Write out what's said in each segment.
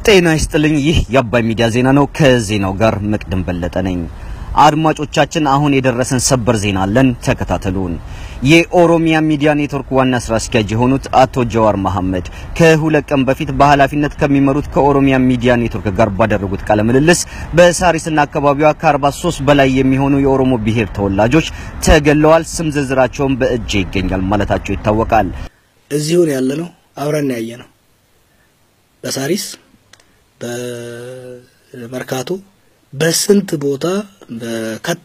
ጤና ይስጥልኝ። ይህ የአባይ ሚዲያ ዜና ነው። ከዜናው ጋር መቅደም በለጠ ነኝ። አድማጮቻችን አሁን የደረሰን ሰበር ዜና አለን፣ ተከታተሉን። የኦሮሚያ ሚዲያ ኔትወርክ ዋና ስራ አስኪያጅ የሆኑት አቶ ጀዋር መሐመድ ከሁለት ቀን በፊት በኃላፊነት ከሚመሩት ከኦሮሚያ ሚዲያ ኔትወርክ ጋር ባደረጉት ቃለ ምልልስ በሳሪስና አካባቢዋ ከ43 በላይ የሚሆኑ የኦሮሞ ብሔር ተወላጆች ተገለዋል፣ ስም ዝርዝራቸውን በእጅ ይገኛል ማለታቸው ይታወቃል። እዚሁን ያለ ነው አብረን ያየ ነው። በሳሪስ በመርካቶ በስንት ቦታ በከታ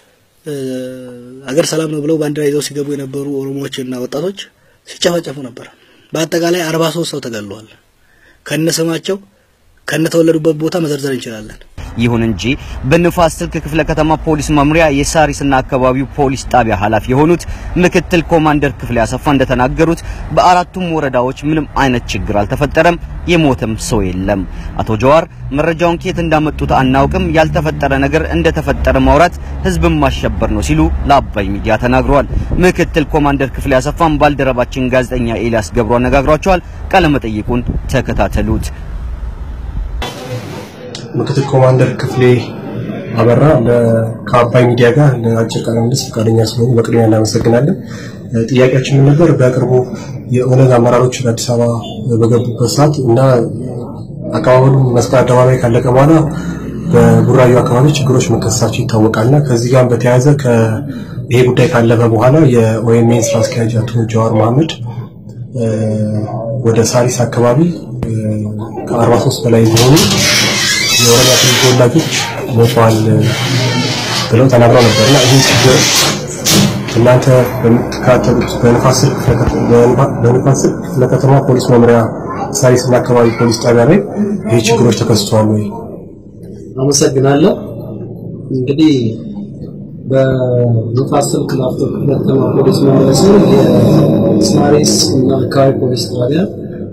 አገር ሰላም ነው ብለው ባንዲራ ይዘው ሲገቡ የነበሩ ኦሮሞዎችና ወጣቶች ሲጨፈጨፉ ነበር። በአጠቃላይ አርባ ሶስት ሰው ተገለዋል። ከነስማቸው ከነተወለዱበት ቦታ መዘርዘር እንችላለን። ይሁን እንጂ በንፋስ ስልክ ክፍለ ከተማ ፖሊስ መምሪያ የሳሪስና አካባቢው ፖሊስ ጣቢያ ኃላፊ የሆኑት ምክትል ኮማንደር ክፍሌ አሰፋ እንደተናገሩት በአራቱም ወረዳዎች ምንም አይነት ችግር አልተፈጠረም፣ የሞተም ሰው የለም። አቶ ጀዋር መረጃውን ከየት እንዳመጡት አናውቅም፣ ያልተፈጠረ ነገር እንደተፈጠረ ማውራት ህዝብን ማሸበር ነው ሲሉ ለአባይ ሚዲያ ተናግረዋል። ምክትል ኮማንደር ክፍሌ አሰፋም ባልደረባችን ጋዜጠኛ ኤልያስ ገብሩ አነጋግሯቸዋል። ቃለመጠይቁን ተከታተሉት። ምክትል ኮማንደር ክፍሌ አበራ ከአባይ ሚዲያ ጋር ለአጭር ቃለ ምልልስ ፈቃደኛ ስለሆኑ በቅድሚያ እናመሰግናለን። ጥያቄያችን ምን ነበር? በቅርቡ የኦነግ አመራሮች ወደ አዲስ አበባ በገቡበት ሰዓት እና አቀባበሉ መስቀል አደባባይ ካለቀ በኋላ በቡራዩ አካባቢ ችግሮች መከሰታቸው ይታወቃልና ከዚህ ጋር በተያያዘ ይሄ ጉዳይ ካለፈ በኋላ የኦኤምኤን ስራ አስኪያጅ አቶ ጀዋር መሐመድ ወደ ሳሪስ አካባቢ ከአርባ ሶስት በላይ የሚሆኑ የኦሮሚያ ክልል ተወላጆች ሞተዋል ብለው ተናግረው ነበር እና ይህ ችግር እናንተ በምትከታተሉት በንፋስ ስልክ ክፍለ ከተማ ፖሊስ መምሪያ ሳሪስና አካባቢ ፖሊስ ጣቢያ ላይ ይህ ችግሮች ተከስተዋል ወይ? አመሰግናለሁ። እንግዲህ በንፋስ ስልክ ላፍቶ ክፍለ ከተማ ፖሊስ መምሪያ ስር የሳሪስ እና አካባቢ ፖሊስ ጣቢያ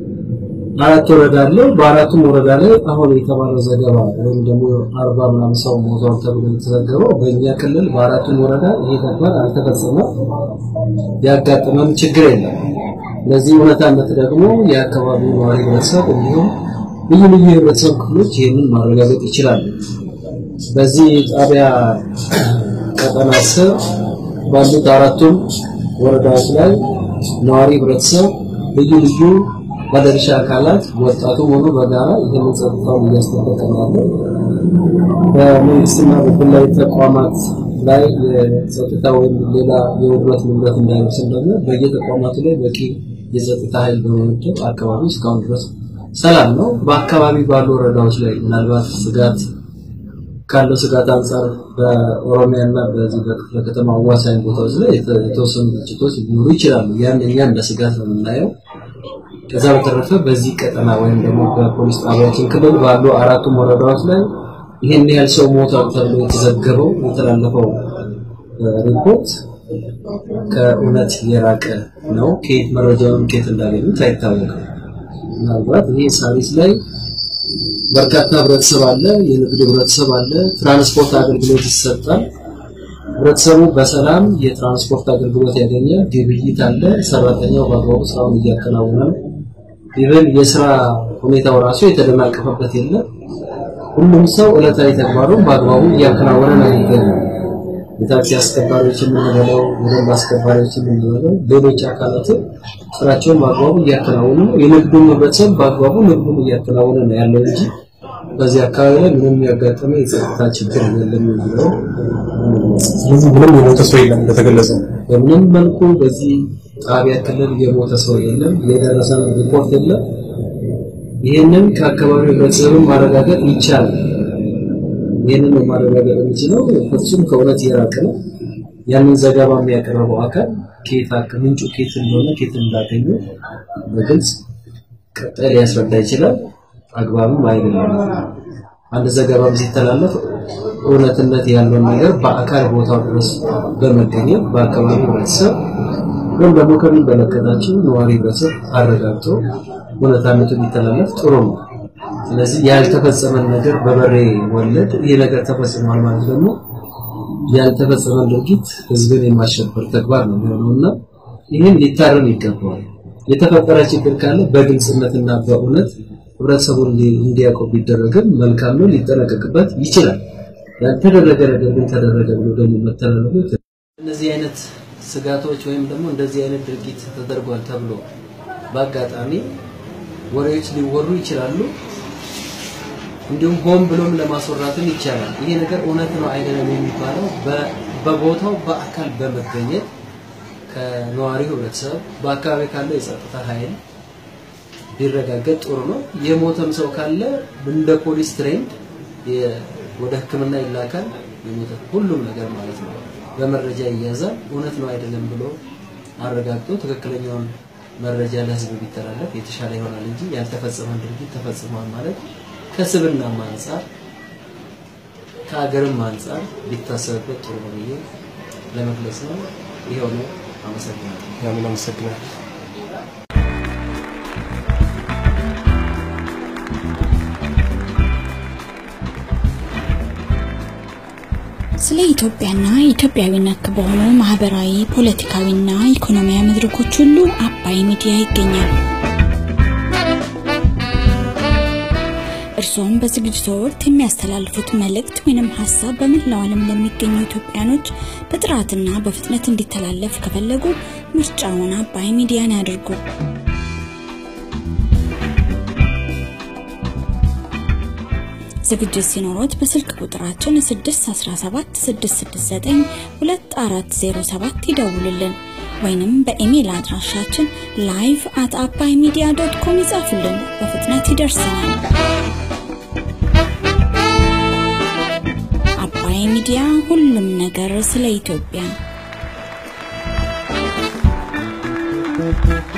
አራት ወረዳ አለው። በአራቱም ወረዳ ላይ አሁን የተባለው ዘገባ ወይም ደግሞ አርባ ምናምን ሰው ሞቷል ተብሎ የተዘገበው በእኛ ክልል በአራቱም ወረዳ ይሄ ተግባር አልተፈጸመም፣ ያጋጠመም ችግር የለም። ለዚህ እውነታነት ደግሞ የአካባቢው ነዋሪ ህብረተሰብ እንዲሁም ልዩ ልዩ የህብረተሰብ ክፍሎች ይህንን ማረጋገጥ ይችላሉ። በዚህ ጣቢያ ቀጠና ስር ባሉት አራቱም ወረዳዎች ላይ ነዋሪ ህብረተሰብ ልዩ ልዩ ባለድርሻ አካላት ወጣቱም ሆኖ በጋራ ይህንን ጸጥታውን እያስጠበቀ ነው ያለው። በመንግስትና በግላዊ ተቋማት ላይ የጸጥታ ወይም ሌላ የውድመት ንብረት እንዳይወስን ደግሞ በየተቋማቱ ላይ በቂ የጸጥታ ኃይል በመመደብ አካባቢ እስካሁን ድረስ ሰላም ነው። በአካባቢ ባሉ ወረዳዎች ላይ ምናልባት ስጋት ካለው ስጋት አንጻር በኦሮሚያ እና በዚህ በክፍለ ከተማ አዋሳኝ ቦታዎች ላይ የተወሰኑ ግጭቶች ሊኖሩ ይችላሉ። ያን እኛ እንደ ስጋት ነው የምናየው። ከዛ በተረፈ በዚህ ቀጠና ወይም ደግሞ በፖሊስ ጣቢያችን ክልል ባሉ አራቱም ወረዳዎች ላይ ይህን ያህል ሰው ሞቷል ተብሎ የተዘገበው የተላለፈው ሪፖርት ከእውነት የራቀ ነው። ከየት መረጃውን ከየት እንዳገኙት አይታወቅም። ምናልባት ይሄ ሳሪስ ላይ በርካታ ህብረተሰብ አለ፣ የንግድ ህብረተሰብ አለ፣ ትራንስፖርት አገልግሎት ይሰጣል። ህብረተሰቡ በሰላም የትራንስፖርት አገልግሎት ያገኛል፣ ግብይት አለ፣ ሰራተኛው በአግባቡ ስራውን እያከናወነ ነው። ኢቨን የስራ ሁኔታው ራሱ የተደናቀፈበት የለም። ሁሉም ሰው ዕለታዊ ተግባሩን በአግባቡ እያከናወነ ነው የሚገኘው። የታክሲ አስከባሪዎች የምንበለው፣ የደንብ አስከባሪዎች የምንበለው፣ ሌሎች አካላትም ስራቸውን በአግባቡ እያከናወኑ ነው። የንግዱን ህብረተሰብ በአግባቡ ንግዱን እያከናወነ ነው ያለው እንጂ በዚህ አካባቢ ላይ ምንም ያጋጠመ የጸጥታ ችግር የለም የሚለው ስለዚህ ምንም የሞተ ሰው የለም እንደተገለጸው። በምንም መልኩ በዚህ ጣቢያ ክልል የሞተ ሰው የለም፣ የደረሰ ሪፖርት የለም። ይህንን ከአካባቢው ህብረተሰብን ማረጋገጥ ይቻላል። ይህንን ነው ማረጋገጥ የሚችለው። ፍጹም ከእውነት የራቀ ነው። ያንን ዘገባ የሚያቀርበው አካል ከየት ምንጩ ከየት እንደሆነ ከየት እንዳገኙ በግልጽ ቀጣይ ሊያስረዳ ይችላል። አግባብም አይደለም። አንድ ዘገባም ሲተላለፍ እውነትነት ያለውን ነገር በአካል ቦታው ድረስ በመገኘት በአካባቢው ህብረተሰብ ወይም ደግሞ ከሚመለከታቸው ነዋሪ ህብረተሰብ አረጋግጦ እውነታነቱ ቢተላለፍ ጥሩ ነው። ስለዚህ ያልተፈጸመን ነገር በበሬ ወለድ ይህ ነገር ተፈጽሟል ማለት ደግሞ ያልተፈጸመ ድርጊት ህዝብን የማሸበር ተግባር ነው የሚሆነውና ይህን ሊታረም ይገባዋል። የተፈጠረ ችግር ካለ በግልጽነትና በእውነት ህብረተሰቡን እንዲያውቀው ቢደረግም መልካም ነው፣ ሊጠነቀቅበት ይችላል። ያልተደረገ ነገር ግን ተደረገ ብሎ ደግሞ መተላለፉ እነዚህ አይነት ስጋቶች ወይም ደግሞ እንደዚህ አይነት ድርጊት ተደርጓል ተብሎ በአጋጣሚ ወሬዎች ሊወሩ ይችላሉ። እንዲሁም ሆን ብሎም ለማስወራትም ይቻላል። ይሄ ነገር እውነት ነው አይደለም የሚባለው በቦታው በአካል በመገኘት ከነዋሪው ህብረተሰብ በአካባቢ ካለው የጸጥታ ኃይል ቢረጋገጥ ጥሩ ነው። የሞተም ሰው ካለ እንደ ፖሊስ ትሬንድ ወደ ሕክምና ይላካል። የሞተ ሁሉም ነገር ማለት ነው በመረጃ ይያዛል። እውነት ነው አይደለም ብሎ አረጋግጦ ትክክለኛውን መረጃ ለህዝብ ቢተላለፍ የተሻለ ይሆናል እንጂ ያልተፈጸመን ድርጊት ተፈጽሟል ማለት ከስብናም አንጻር ከሀገርም አንጻር ቢታሰብበት ጥሩ ነው ብዬ ለመግለጽ ነው። ይኸው ነው። አመሰግናለሁ። ያምን አመሰግናለሁ። ስለ ኢትዮጵያና ኢትዮጵያዊ ነክ በሆኑ ማህበራዊ፣ ፖለቲካዊና ኢኮኖሚያዊ መድረኮች ሁሉ አባይ ሚዲያ ይገኛል። እርስዎም በዝግጅቱ ወቅት የሚያስተላልፉት መልእክት ወይንም ሀሳብ በመላው ዓለም ለሚገኙ ኢትዮጵያኖች በጥራትና በፍጥነት እንዲተላለፍ ከፈለጉ ምርጫውን አባይ ሚዲያን ያድርጉ። ዝግጅት ሲኖሮት በስልክ ቁጥራችን 617 669 2407 ይደውሉልን ወይንም በኢሜይል አድራሻችን ላይቭ አት አባይ ሚዲያ ዶት ኮም ይጻፉልን። በፍጥነት ይደርሰናል። አባይ ሚዲያ ሁሉም ነገር ስለ ኢትዮጵያ